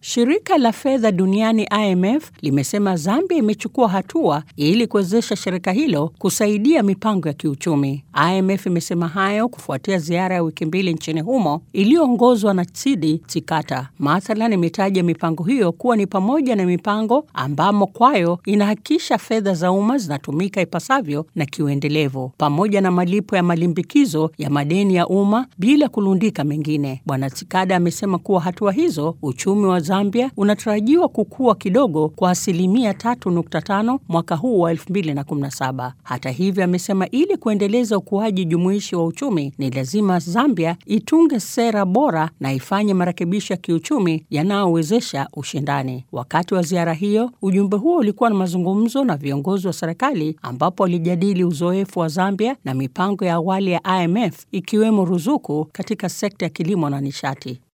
Shirika la fedha duniani IMF limesema Zambia imechukua hatua ili kuwezesha shirika hilo kusaidia mipango ya kiuchumi. IMF imesema hayo kufuatia ziara ya wiki mbili nchini humo iliyoongozwa na Tsidi Tsikata. Mathalan, imetaja mipango hiyo kuwa ni pamoja na mipango ambamo kwayo inahakikisha fedha za umma zinatumika ipasavyo na kiuendelevu, pamoja na malipo ya malimbikizo ya madeni ya umma bila kulundika mengine. Bwana Tsikada amesema kuwa hatua hizo uchumi wa Zambia unatarajiwa kukua kidogo kwa asilimia 3.5 mwaka huu wa 2017. Hata hivyo, amesema ili kuendeleza ukuaji jumuishi wa uchumi ni lazima Zambia itunge sera bora na ifanye marekebisho ya kiuchumi yanayowezesha ushindani. Wakati wa ziara hiyo, ujumbe huo ulikuwa na mazungumzo na viongozi wa serikali ambapo walijadili uzoefu wa Zambia na mipango ya awali ya IMF ikiwemo ruzuku katika sekta ya kilimo na nishati.